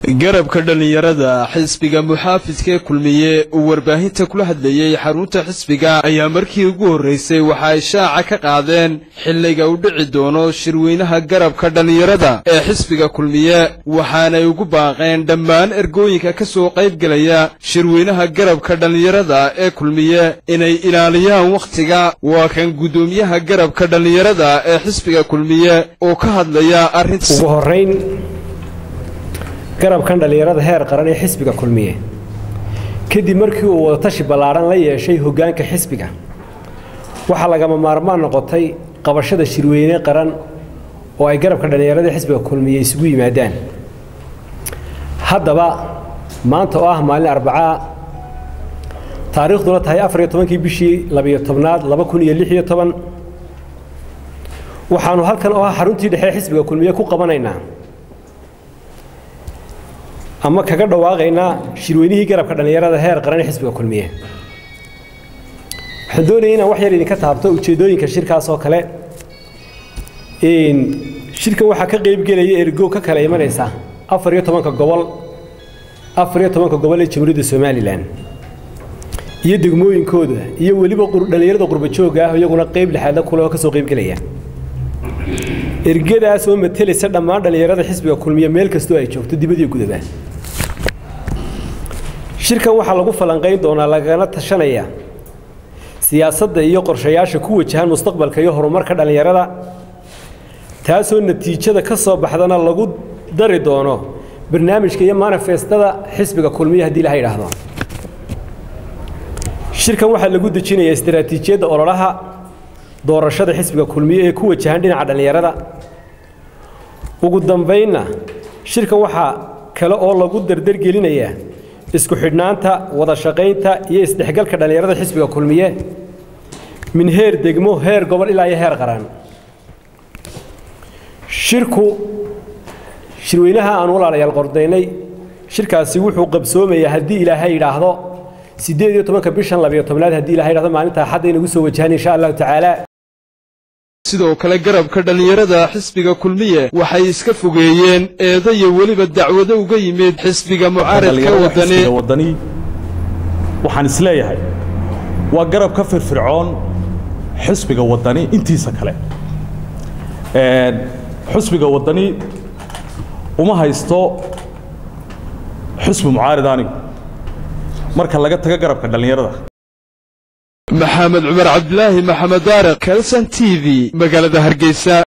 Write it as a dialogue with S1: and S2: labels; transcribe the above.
S1: garabka dhallinyarada xisbiga muxaafidkee kulmiye uu warbaahinta kula hadlayey xarunta xisbiga ayaa markii ugu horraysay waxa ay shaaca ka qaadeen xilliga u dhici doono shirweynaha garabka dhallinyarada ee xisbiga kulmiye waxaanay ugu baaqeen dhammaan ergooyinka ka soo qaybgelaya shirweynaha garabka dhallinyarada ee kulmiye inay ilaaliyaan wakhtiga waa kan guddoomiyaha garabka dhallinyarada ee xisbiga kulmiye oo ka hadlaya arrinta
S2: ugu horayn garabkan dhallinyarada heer qaran ee xisbiga kulmiye kadib markii uu wadatashi ballaadhan la yeeshay hoggaanka xisbiga waxaa lagama maarmaan noqotay qabashada shirweyne qaran oo ay garabka dhallinyarada xisbiga kulmiye isugu yimaadaan haddaba maanta oo ah maalin arbacaa taariikhduna tahay afariyo tobankii bishii labiyo tobnaad laba kun iyo lix iyo toban waxaannu halkan oo ah xaruntii dhexe xisbiga kulmiye ku qabanaynaa ama kaga dhawaaqaynaa shirweynihii garabka dhallinyarada heer qaran ee xisbiga kulmiye waxaan doonaya inaan wax yar idinka taabto ujeeddooyinka shirkaas oo kale shirkan waxaa ka qaybgelaya ergo ka kala imanaysa afar iyo tobanka gobol afar iyo tobanka gobol ee jamhuuriyadda somalilan iyo degmooyinkooda iyo weliba dhallinyarada qurbajooga ah iyaguna qayb lixaadla kule oo ka soo qaybgelaya ergadaas oo matelaysa dhammaan dhallinyarada xisbiga kulmiye meel kastoo ay joogto dibadiyo gudaba shirkan waxaa lagu falanqayn doonaa lagana tashanaya siyaasadda iyo qorshayaasha ku wajahan mustaqbalka iyo horumarka dhallinyarada taasoo natiijada ka soo baxdana lagu dari doono barnaamijka iyo manifestada xisbiga kulmiye haddii laha yidhaahdo shirkan waxaa lagu dejinayaa istaraatiijiyadda ololaha doorashada xisbiga kulmiye ee ku wajahan dhinaca dhallinyarada ugu dambaynna shirkan waxaa kale oo lagu dardargelinayaa isku xidhnaanta wada shaqaynta iyo isdhexgalka dhallinyarada xisbiga kulmiye min heer degmo heer gobol ilaa iyo heer qaran shirku shirweynaha aan walaalayaal qordaynay shirkaasi wuxuu qabsoomayaa haddii ilaahay yidhaahdo siddeed iyo tobanka bishan labiyo tobnaad haddii ilahay yidhahdo maalinta axadda inagu soo wajahan insha allahu tacaala
S1: sidoo kale garabka dhallinyarada xisbiga kulmiye waxay iska fogeeyeen eedo iyo weliba dacwado uga yimid xisbiga mucaaradka
S3: wadani waxaan isleeyahay waa garab ka firfircoon xisbiga wadani intiisa kale xisbiga wadani uma haysto xisbi mucaarid anigu marka laga tago garabka dhallinyarada
S1: maxamed cumar cabdilaahi maxamed daariq kelson t v magaalada hargeysa